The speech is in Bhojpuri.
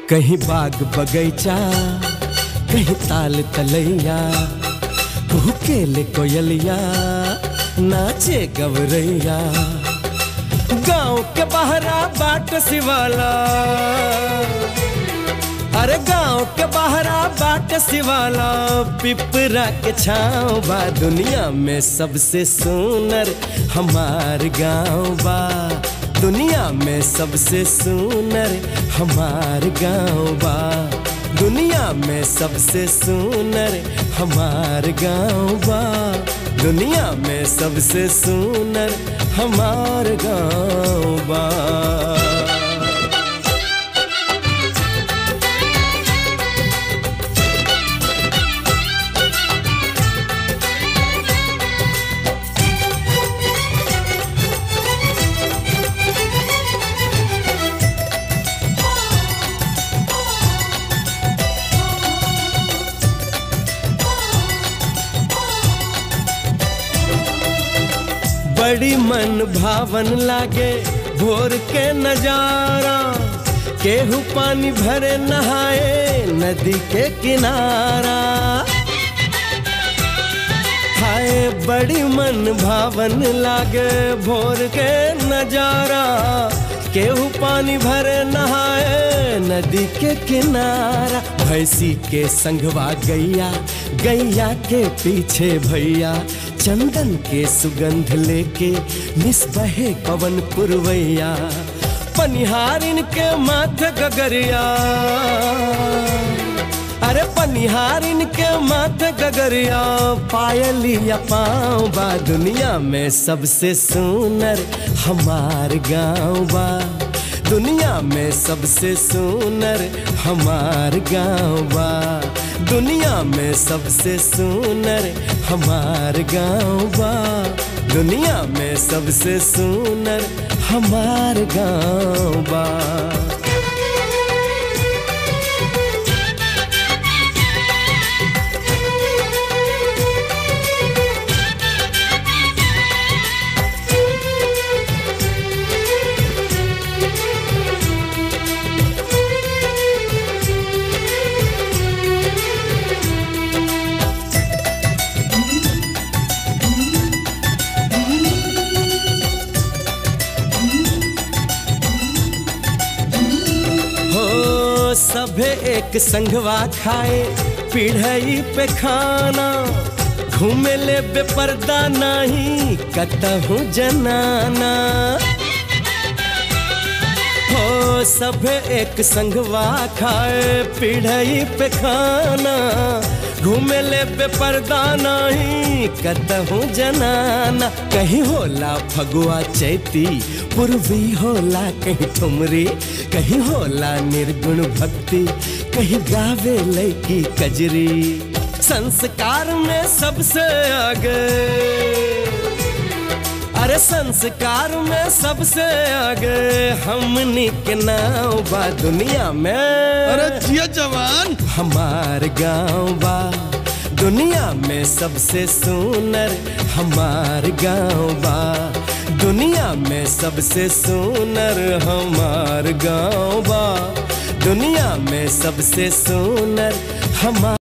कहीं बाग बगैचा कहीं ताल तलैया केले कोयलिया नाचे गवरैया गांव के बहरा बाट सिवाला अरे गांव के बहरा बाट सिवाला पिपरा के छाँव बा दुनिया में सबसे सुनर हमार गांव बा दुनिया में सबसे सुनर हमार गांव बा दुनिया में सबसे सुनर हमार गांव बा दुनिया में सबसे सुनर हमार गांव बा बड़ी मन भावन लागे भोर के नजारा केहू पानी भरे नहाए नदी के किनारा हाय बड़ी मन भावन लागे भोर के नजारा केहू पानी भरे नहाए नदी के किनारा भैंसी के संगवा गैया गैया के पीछे भैया चंदन के सुगंध लेके निस्बहे पवन पुरवैया पनिहारिन के माथे गगरिया अरे पनिहारिन के माथे गगरिया पायलिया पाँव बा दुनिया में सबसे सुनर हमार गाँव बा दुनिया में सबसे सुनर हमार गाँव बा दुनिया में सबसे सुनर हमार गाँव बा दुनिया में सबसे सुनर हमार गाँव बा हो सभे एक संगवा खाए पीढ़ई पे खाना घूमे ले बेपर्दा नहीं कतहूँ जनाना हो सभे एक संगवा खाए पीढ़ई पे खाना घूमे ले बेपर्दा नहीं कतहूँ जनाना कहीं होला फगुआ चैती पूर्वी होला कहीं ठुमरी कहीं होला निर्गुण भक्ति कहीं गावे लैकी कजरी संस्कार में सबसे आगे अरे संस्कार में सबसे आगे हमनी के नाव बा दुनिया में अरे जिया जवान हमार गाँव बा दुनिया में सबसे सुनर हमार गाँव बा दुनिया में सबसे सुनर हमार गाँव बा दुनिया में सबसे सुनर हमार